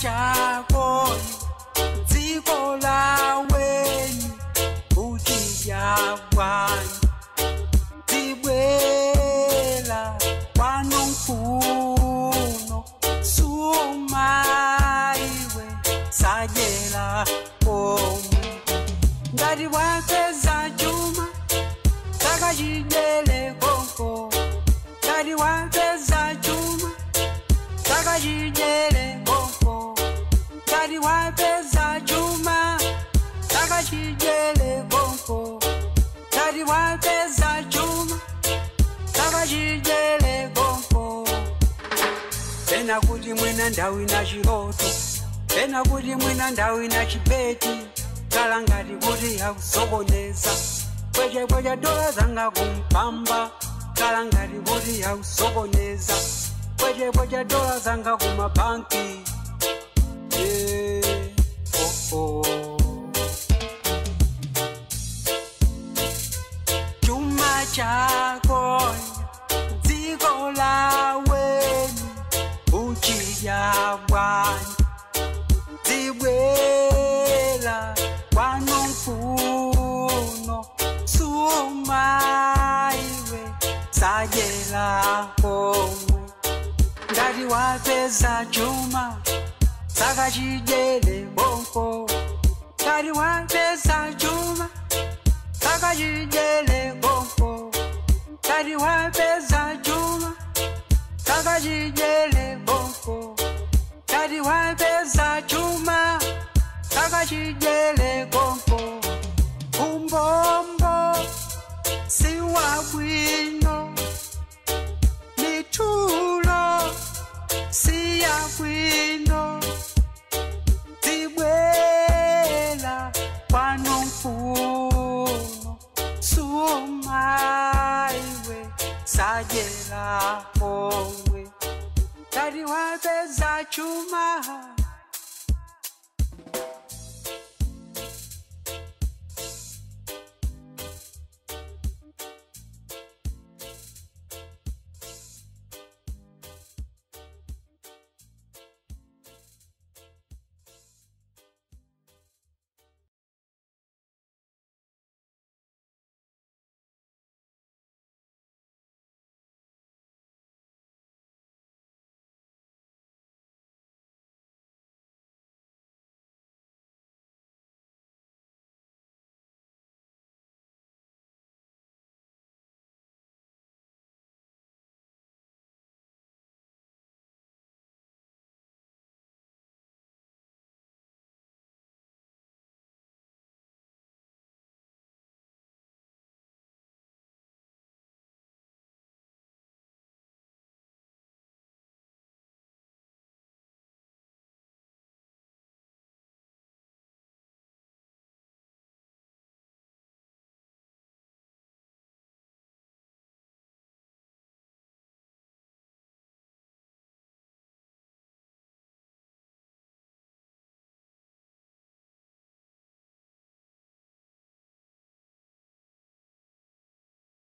chako dziko laweni kuti yabwani tibwela kwano mfuno sumaiwe sajela komwe ngati wapeza chuma takachijele konko ngati wapeza chuma takachijele konko ngati wapeza chuma takachijele konko ngati wapeza chuma takachijele konko pena kuti mwina ndau ina chiroto pena kuti mwina ndau ina chibeti kala ngati kuti yakusokoneza pwechepweche dola zanga kumpamba kala ngati kuti yakusokoneza pwechepweche dola zanga kumabanki yeah. oh, oh. chuma chako dziko laweni uchidya bwani dzibwela kwano mfuno sumaiwe sajela komwe ngati wapeza chuma saka chijele bonko ngati wapeza chuma saka chijele bonko ngati wapeza chuma saka chijele bonko ngati wapeza chuma saka chijele bonko umbombo siwabwino mitulo siyabwino tibwela kwano mfuno sumaiwe sajela omwe ngati wapeza chuma